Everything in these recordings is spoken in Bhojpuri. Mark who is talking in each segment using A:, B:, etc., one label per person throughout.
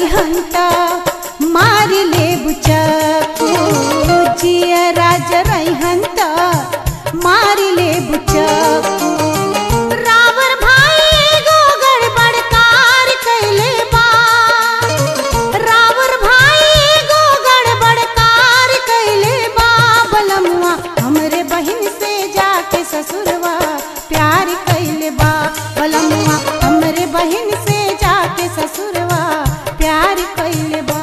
A: हंता मार ले बुचको जिया राज हंता मार ले बुचको रावर भाई गो गड़बड़ कार कैले बा रावर भाई गो गड़बड़ कार कैले बा बलमुआ हमरे बहिन से जाके ससुरवा प्यार कैले बा बलमुआ हमरे बहिन से जाके ससुरवा प्यार कैले बा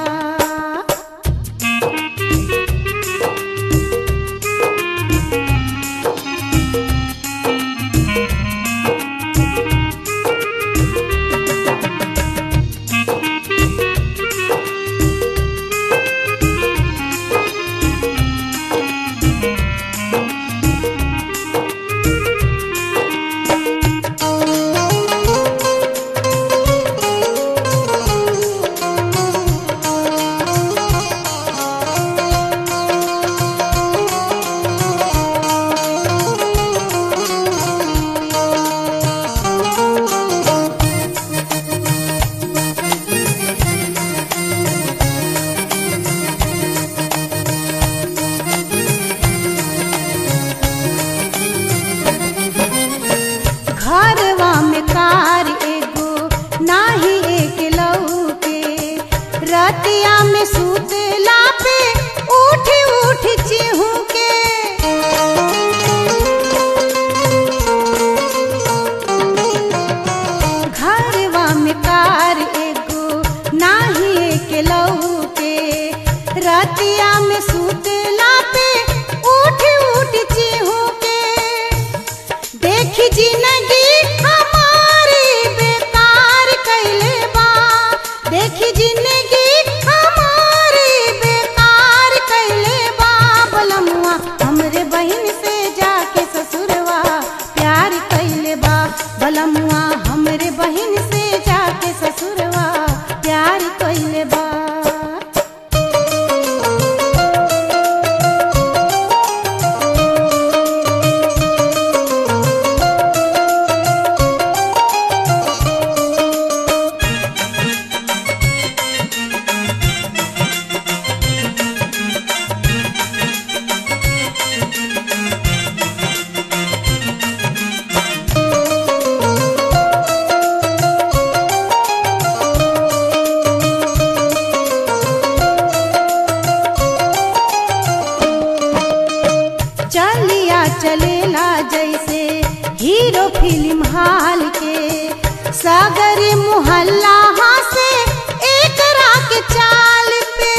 A: घरवा में कार एगो नाही एक लौके रतिया में सुतला पे उठ उठ चिहू के घरवा में कार एगो नाही एक लौके रतिया में सुतला पे उठ उठ चिहू के देखी जिंदगी हमारी बेकार कैले बा देखी जिंदगी हमारी बेकार कैले बा बलमुआ हमरे बहिन से जाके ससुरवा प्यार कैले बा बलमुआ हमरे बहिन से जाके ससुरवा प्यार कैले बा चलिया चलेला जैसे हीरो फिल्म हाल के सागरी मुहल्ला से एक रात चाल पे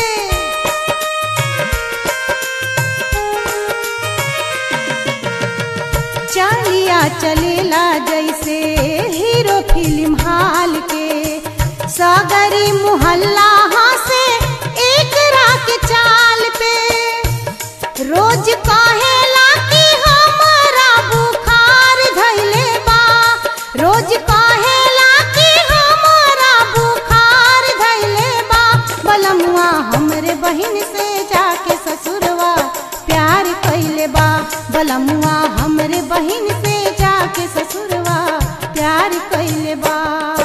A: चलिया चलेला जैसे हीरो फिल्म हाल के सागरी मुहल्ला से एक रात चाल पे रोज कहेला कि हमारा बुखार धैले बा रोज कहेला कि हमारा बुखार धैले बा बलमुआ हमरे बहिन से जाके ससुरवा प्यार कैले बा बलमुआ हमरे बहिन से जाके ससुरवा प्यार कैले बा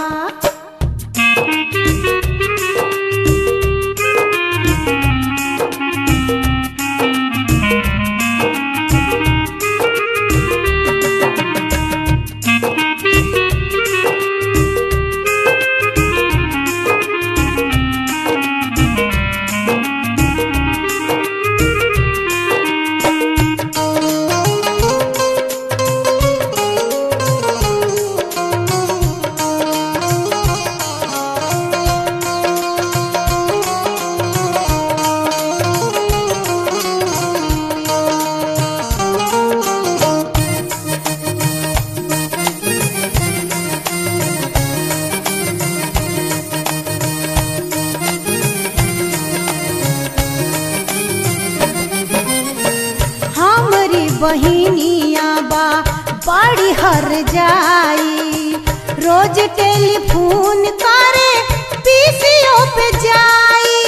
A: बहिनिया बा बड़ी हर जाई रोज टेलीफोन करे पीसीओ पे जाई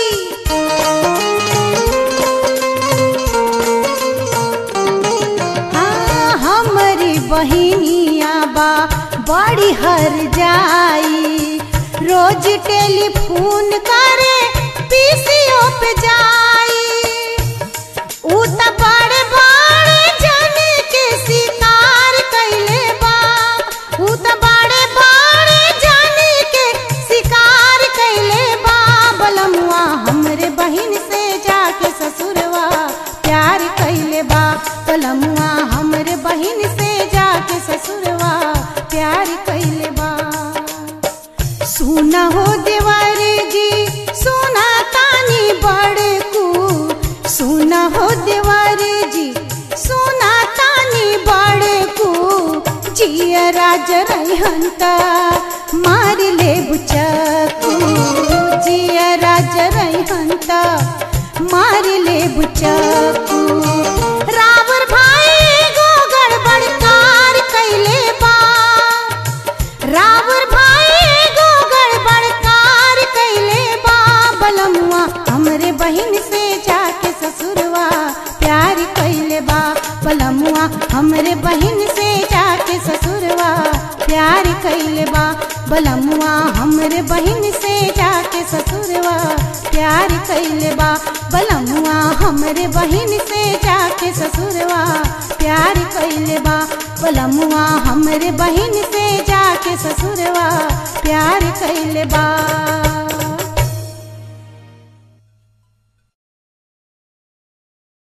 A: हाँ हमारी बहिनिया बा बड़ी हर जाई रोज रोज टेलीफोन करे पीसीओ पे जाई ऊ त बड़े बड़े जन के शिकार कैले बा ऊ त बड़े बड़े जन के शिकार कैले बा बलमुआ हमरे बहिन से जाके ससुरवा प्यार कैले बा बलमुआ हमरे बहिन से जाके ससुरवा प्यार कैले बा सुना हो देवर जी सुना तानी बड़कू सुना हो देवर जी सुना तानी बड़कू जिया राज रहंत मार ले बुचकू जिया राज रहंत मार ले बुचकू रावर भाई गो गड़बड़ कार कैले बा रावर भाई गो गड़बड़ कार कैले बा बलमुआ हमरे बहिन से जाके ससुरवा प्यार कैले बा बलमुआ हमरे बहिन से जाके ससुरवा प्यार कैले बा बलमुआ हमरे बहिन से जाके ससुरवा प्यार कैले बा बलमुआ हमरे बहिन से जाके ससुरवा प्यार कैले बा बलमुआ हमरे बहिन से जाके ससुरवा प्यार कैले बा